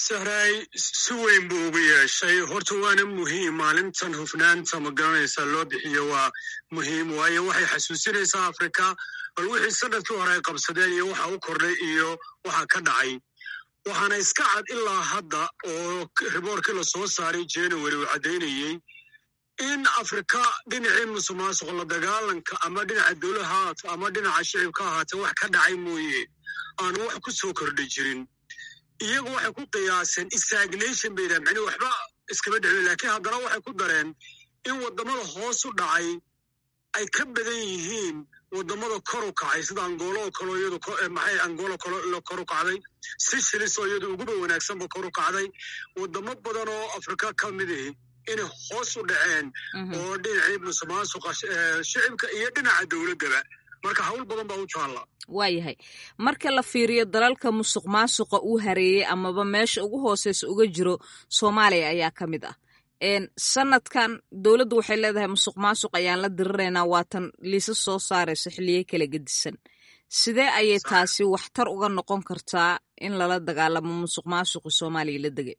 sahraay si weyn buu ugu yeeshay horta waana muhiim maalintan hufnaanta ma garanaysa loo bixiyo waa muhiim waayo waxay xasuusinaysaa afrika bal wixii sanadkii hore ay qabsadeen iyo waxa u kordhay iyo waxa ka dhacay waxaana iska cad ilaa hadda oo riboorkii lasoo saaray january uu caddaynayey in afrika dhinacii musuqmaasuq la dagaalanka ama dhinaca dowla haato ama dhinaca shicibka ahaatee wax ka dhacay mooye aanu wax ku soo kordhi jirin iyagu waxay ku qiyaaseen stagnation bay yidhahan macnii waxba iskama dhexin laakiin haddana waxay ku dareen in waddamada hoos u dhacay ay ka badan yihiin waddamada kor u kacay sida angoolo oo kaleo iyadu maxay angoolo kalo kor u kacday sicilis oo iyadu uguba wanaagsanba kor u kacday waddamo badan oo afrika ka mid ihi inay hoos u dhaceen oo dhinacii musuqmaasuqa shicibka iyo dhinaca dowladdaba marka hawl badan baa u jaalla waayahay marka la fiiriyo dalalka musuq maasuqa uu hareeyey amaba meesha ugu hooseysa uga jiro soomaaliya ayaa ka mid ah sanadkan dowladdu waxay leedahay musuq maasuq ayaan la diriraynaa waatan liisa soo saarayso xilliye kala gedisan sidee ayay taasi waxtar uga noqon kartaa in lala dagaalamo musuq maasuqi soomaaliya la degay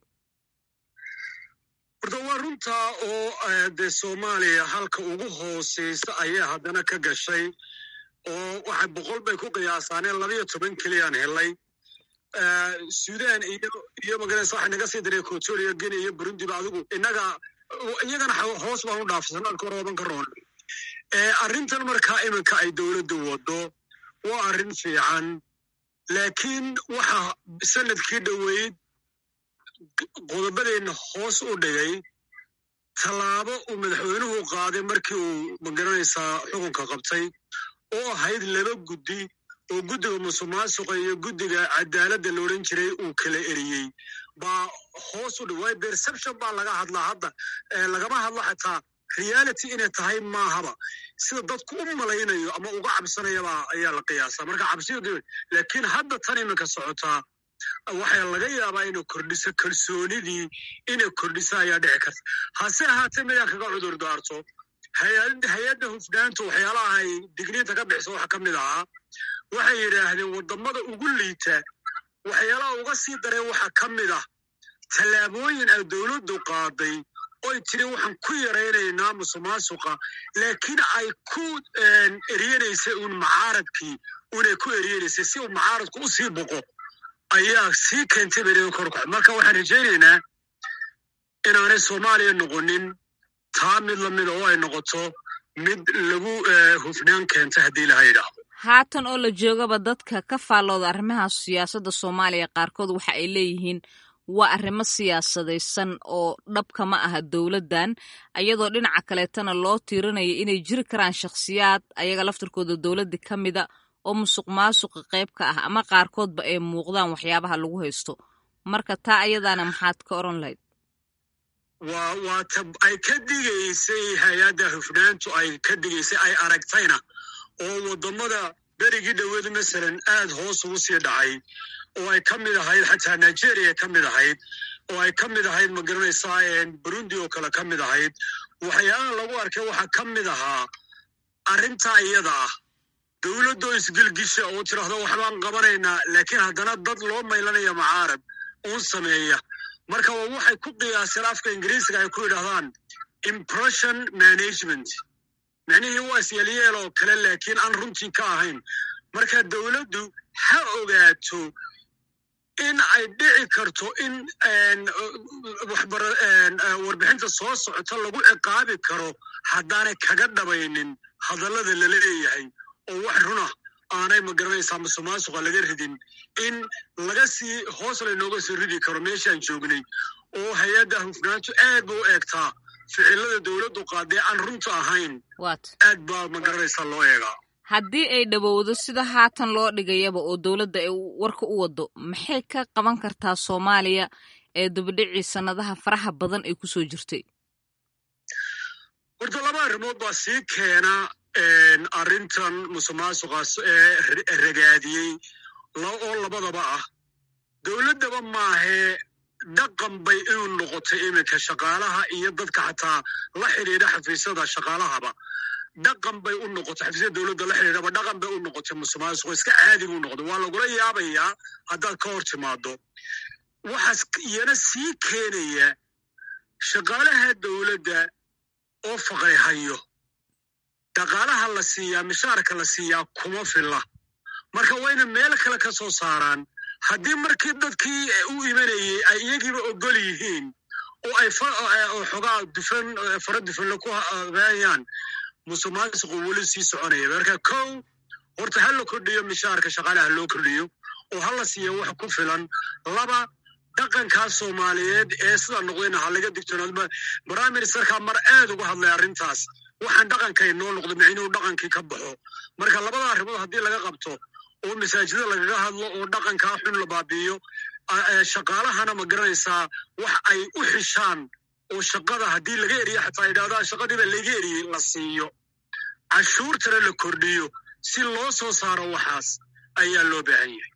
horta waa runtaa oo dee soomaaliya halka ugu hooseysa ayaa haddana ka gashay oo waxay boqol bay ku qiyaasaaneen labayo toban keliyaan helay sudan iyo iyo magaraysa waxay naga sii diray kotoriya geni iyo burundiba adigu innaga iyagana hoos baan u dhaafsan alka rooban ka roon arrintan markaa iminka ay dowladdu waddo waa arrin fiican laakiin waxa sanadkii dhoweyd qodobadeenna hoos u dhigay tallaabo uu madaxweynuhu qaaday markii uu magaranaysaa xukunka qabtay oo ahayd laba guddi oo guddiga musuqmaasuqa iyo guddiga cadaaladda la odhan jiray uu kala eriyey baa hoos u dhawaay perception baa laga hadlaa hadda lagama hadlo xataa reality inay tahay maahaba sida dadku u malaynayo ama uga cabsanayaba ayaa la qiyaasaa marka cabsidu laakiin hadda tan iminka socotaa waxaa laga yaabaa inay kordhiso kalsoonidii inay kordhiso ayaa dhici karta hase ahaatee midaan kaga cudur daarto hay-adda hufnaanta waxyaalaha ay digniinta ka bixiso waxa ka mid ahaa waxay yidhaahdeen waddamada ugu liita waxyaalaha uga sii dareen waxa ka mid ah tallaabooyin ay dowladdu qaaday oy tiri waxaan ku yaraynaynaa musuqmaasuqa laakiin ay ku eryenaysay uun macaaradkii unay ku eryenaysay si uu macaaradku u sii boqo ayaa sii keentay beriga korkac marka waxaan rajaynaynaa inaanay soomaaliya noqonin taa mid lamida oo ay noqoto mid lagu hufnaan keenta haddii laha yidhaahdo haatan oo la joogaba dadka ka faallooda arrimaha siyaasadda soomaaliya qaarkood waxa ay leeyihiin waa arrimo siyaasadaysan oo dhabka ma aha dowladdan iyadoo dhinaca kaleetana loo tiirinayo inay jiri karaan shakhsiyaad ayaga laftarkooda dowladda ka mida oo musuq maasuqa qayb ka ah ama qaarkoodba ay muuqdaan waxyaabaha lagu haysto marka taa ayadaana maxaad ka odhan lahayd waa waa ta ay ka digaysay hay-adda hufnaantu ay ka digaysay ay aragtayna oo waddamada berigii dhoweed masalan aad hoos ugu sii dhacay oo ay ka mid ahayd xataa nigeria ka mid ahayd oo ay ka mid ahayd magaranaysaa burundi oo kale ka mid ahayd waxyaalaha lagu arkay waxaa ka mid ahaa arrintaa iyada ah dowladdoo isgelgisha oo tidhaahdo waxbaan qabanaynaa laakiin haddana dad loo maylanaya macaarab uun sameeya marka waxay ku qiyaaseen afka ingiriisiga ay ku yidhahdaan impression management micnihii waa isyelyeel oo kale laakiin aan runtii ka ahayn marka dowladdu ha ogaato in ay dhici karto in warbixinta soo socota lagu ciqaabi karo haddaanay kaga dhabaynin hadallada lala leeyahay oo wax runa aanay magaranaysaa musuqmaasuqa laga ridin in laga sii hoos laynooga sii ridi karo meeshaan joognay oo hay-adda hufnaantu aad ba u eegtaa ficilada dowladdu qaadee aan runta ahayn aad baa magaranaysaa loo eegaa haddii ay dhowowdo sida haatan loo dhigayaba oo dowladda ay warka u waddo maxay ka qaban kartaa soomaaliya ee dubadhicii sannadaha faraha badan ay ku soo jirtay horta laba arrimood baa sii keena arrintan musuqmaasuqaas ee ragaadiyey oo labadaba ah dowladdaba maahee dhaqan bay inuu noqotay iminka shaqaalaha iyo dadka xataa la xidhiidha xafiisyada shaqaalahaba dhaqan bay u noqotay xafiisyada dowladda la xidhiidhaba dhaqan bay u noqotay musuqmaasuqo iska caadi buu noqday waa lagula yaabayaa haddaad ka hor timaado waxaas iyana sii keenaya shaqaalaha dowladda oo faqri hayo dhaqaalaha la siiyaa mishaarka la siiyaa kuma filla marka wayna meel kale ka soo saaraan haddii markii dadkii u imanayey ay iyagiiba ogol yihiin oo ay xogaa dufan fara dufanle ku habeeyaan musuqmaasuqu weli sii soconaya marka kow horta ha la kordhiyo mishaarka shaqaalaha loo kordhiyo oo ha la siiya wax ku filan laba dhaqankaa soomaaliyeed ee sida noqdayna ha laga digtoonaado prime ministerka mar aad uga hadlay arrintaas waxaan dhaqankay noo noqdo micnuhu dhaqankii ka baxo marka labada arrimood haddii laga qabto oo masaajida lagaga hadlo oo dhaqankaa xun la baabi'iyo shaqaalahana ma garanaysaa wax ay u xishaan oo shaqada haddii laga eriyo xataa yidhahdaa shaqadiiba laga eriyey la siiyo cashuurtana la kordhiyo si loo soo saaro waxaas ayaa loo baahan yahay